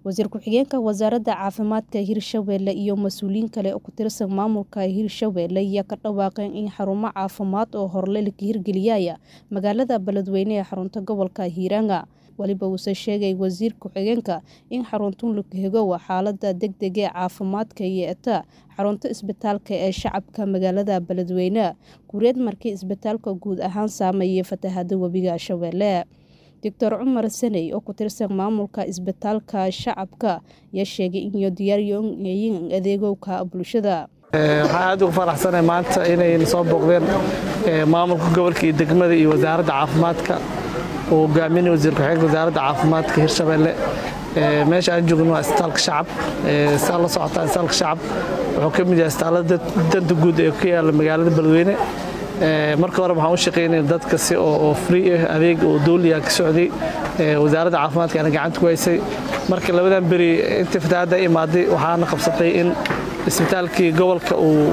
wasiir ku-xigeenka wasaaradda caafimaadka hirshabeelle iyo mas-uuliyiin kale oo ku tirsan maamulka hirshabeelle ayaa ka dhawaaqeen in xarumo caafimaad oo horle la hirgeliyaya magaalada beledweyne ee xarunta gobolka hiiranga weliba uuse sheegay wasiir ku-xigeenka in xaruntun lughegowa xaalada degdeg ee caafimaadka iyo eta xarunta isbitaalka ee shacabka magaalada beledweyne guureed markii isbitaalka guud ahaan saameeyay fatahada webiga shabeelle doctor cumar saney oo ku tirsan maamulka isbitaalka shacabka ayaa sheegay inay diyaaryoyin adeegowka bulshada waxaan aad ugu faraxsanahay maanta inay soo booqdeen maamulka gobolka iyo degmada iyo wasaaradda caafimaadka uu hogaaminay wasiir ku-xigeenka wasaaradda caafimaadka hirshabeelle meesha aan joogno waa isbitaalka shacab saa la socotaa isbitaalka shacab wuxuu ka mid yahay isbitaalada danta guud ee ku yaala magaalada beledweyne marka hore waxaan u shaqaynaya dadka si oo free ah adeeg oo dowliya ka socday wasaaradda caafimaadka ana gacanta ku haysay marka labadan beri intii fatahaadda imaaday waxaana qabsatay in isbitaalkii gobolka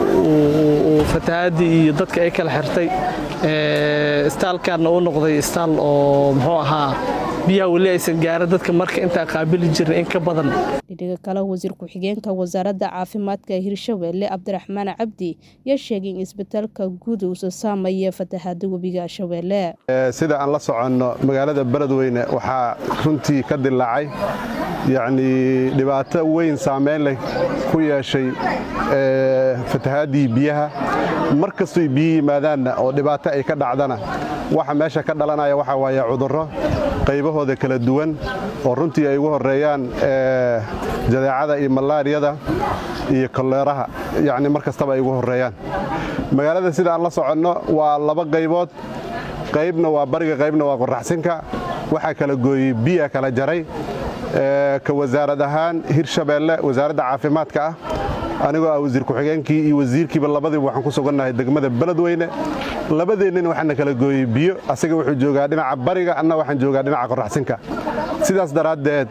uu fatahaadii iyo dadka ay kala xirtay isbitaalkanna uu noqday isbitaal oo muxuu ahaa biyaha weli aysan gaarin dadka marka intaa qaabili jirin in ka badan dhidhiga kale wasiir ku-xigeenka wasaaradda caafimaadka hirshabeelle cabdiraxmaan cabdi yaa sheegay in isbitaalka guud uusa saamaya fatahaada webiga shabeelle sida aan la soconno magaalada beledweyne waxaa runtii ka dilaacay yacnii dhibaato weyn saameyn leh ku yeeshay fatahaadii biyaha mar kastoy biyo yimaadaanna oo dhibaato ay ka dhacdana waxa meesha ka dhalanaya waxaa waaye cudurro qaybahooda kala duwan oo runtii ay ugu horreeyaan jadeecada iyo malaariyada iyo koleeraha yacni mar kastaba ay ugu horreeyaan magaalada sida aan la soconno waa laba qaybood qaybna waa bariga qaybna waa qoraxsinka waxaa kala gooyey biya kala jaray ka wasaarad ahaan hirshabeelle wasaaradda caafimaadka ah anigoo ah wasiir ku-xigeenkii iyo wasiirkiiba labadiiba waxaan ku sugannahay degmada beledweyne labadeennina waxaana kala gooyey biyo asaga wuxuu joogaa dhinaca bariga anna waxaan joogaa dhinaca qoraxsinka sidaas daraaddeed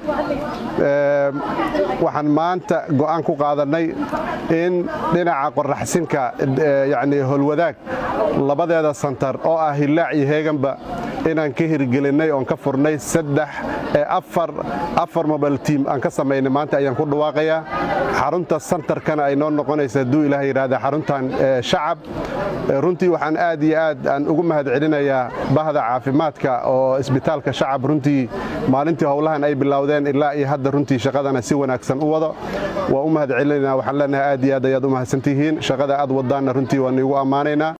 waxaan maanta go'aan ku qaadannay in dhinaca qoraxsinka yacnii holwadaag labadeeda santar oo ah hillaac iyo heeganba inaan ka hirgelinnay oon ka furnay saddex afar mobile tiam aan ka samaynay maanta ayaan ku dhawaaqayaa xarunta santarkana ay noo noqonaysa hadduu ilaah yidhaahda xaruntan shacab runtii waxaan aad iyo aad aan ugu mahad celinayaa bahda caafimaadka oo isbitaalka shacab runtii maalintii howlahan ay bilowdeen ilaa iyo hadda runtii shaqadana si wanaagsan u wado waa u mahad celinayna waxaan leenahay aad iyo aad ayaad u mahadsantihiin shaqada aad wadaanna runtii waan iigu ammaanaynaa